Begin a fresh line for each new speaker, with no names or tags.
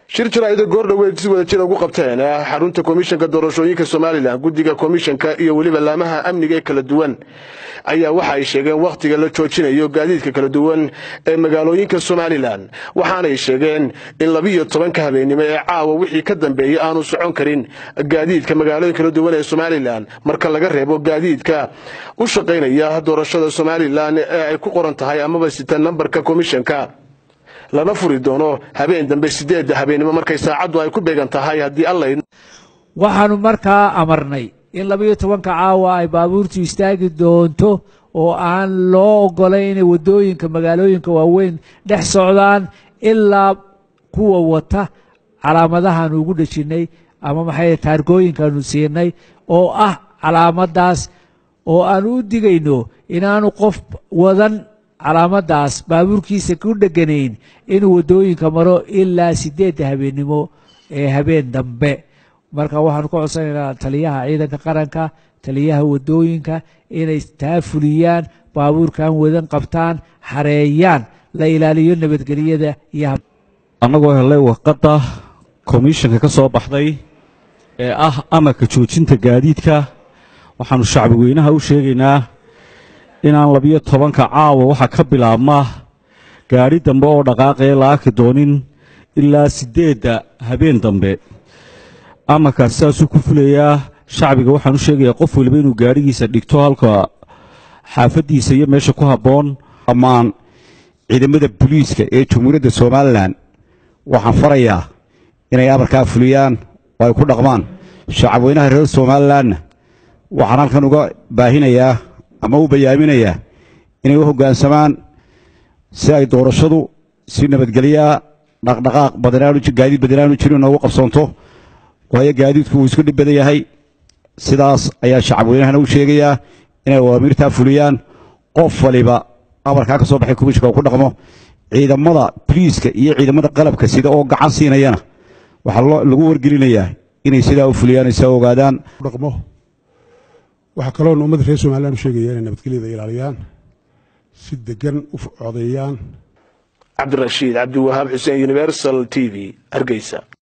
shir jaraa'ida goordhoweed si wada jira ugu qabteen xarunta komishanka doorashooyinka somalilan guddiga komishanka iyo weliba laamaha amniga ee kala duwan ayaa waxa ay sheegeen wakhtiga la joojinayo gaadiidka kala duwan ee magaalooyinka somalilan waxaanay sheegeen in labiiyo tobanka habeennimo ee caawa wixii ka dambeeyey aanu socon karin gaadiidka magaalooyin kala duwan ee somalilan marka laga reebo gaadiidka u shaqaynaya doorashada somalilan ee ay ku qoran tahay amaba sita nambarka komishanka lana furi doono habeen dambe sideedda habeennimo markay saacaddu ay ku beegan tahay haddii allay
waxaanu markaa amarnay in labayo tobanka caawa ay baabuurtu istaagi doonto oo aan loo ogolay inay waddooyinka magaalooyinka waaweyn dhex socdaan ilaa kuwa wata calaamadahaanu ugu dhejinay ama maxay taargooyinkaanu siinay oo ah calaamadaas oo aanu u digayno inaanu qof wadan calaamadaas baabuurkiisa ku dheganayn inuu waddooyinka maro ilaa sideedda habeennimo ee habeen dambe marka waxaanu ka codsanaynaa taliyaha ciidanka qaranka taliyaha waddooyinka inay taa fuliyaan baabuurkan wadan qabtaan xareeyaan la ilaaliyo nabadgelyada iyo
annagoo helay warqadda komishanka ka soo baxday ee ah amarka joojinta gaadiidka waxaanu shacbi weynaha u sheegaynaa inaan labiyo tobanka caawa waxaa ka bilaabma gaadhi dambe oo dhaqaaqee la arki doonin ilaa siddeedda habeen dambe amarkaas saasuu ku fulayaa shacbiga waxaan u sheegayaa qof waliba inuu gaadhigiisa dhigto halka xaafaddiisa iyo meesha ku habboon
dhammaan ciidamada booliiska ee jamhuuriyadda somalilan waxaan farayaa inay amarkaa fuliyaan oo ay ku dhaqmaan shacabweynaha reer somalilanna waxaan halkan uga baahinayaa ama u bayaaminayaa inay u hoggaansamaan si ay doorashadu si nabadgelyaa dhaqdhaqaaq gaadiid badanaanu jirin noogu qabsoonto waayo gaadiidku wuu isku dhib badan yahay sidaas ayaa shacabweynahana u sheegayaa inay awaamirtaa fuliyaan qof waliba amarkaa ka soo baxay komishinka oo ku dhaqmo ciidamada boliiska iyo ciidamada qalabka sida oo gacan siinayana waxaa lagu wargelinayaa inay sidaa u fuliyaan ay saa ogaadaan
dhaqmo waxaa kaloona ummadda reer somalilan u sheegaya inay nabadgelyada ilaaliyaan si degan u codeeyaan
cabdirashiid cabdiwahaab xuseen universal t v hargeysa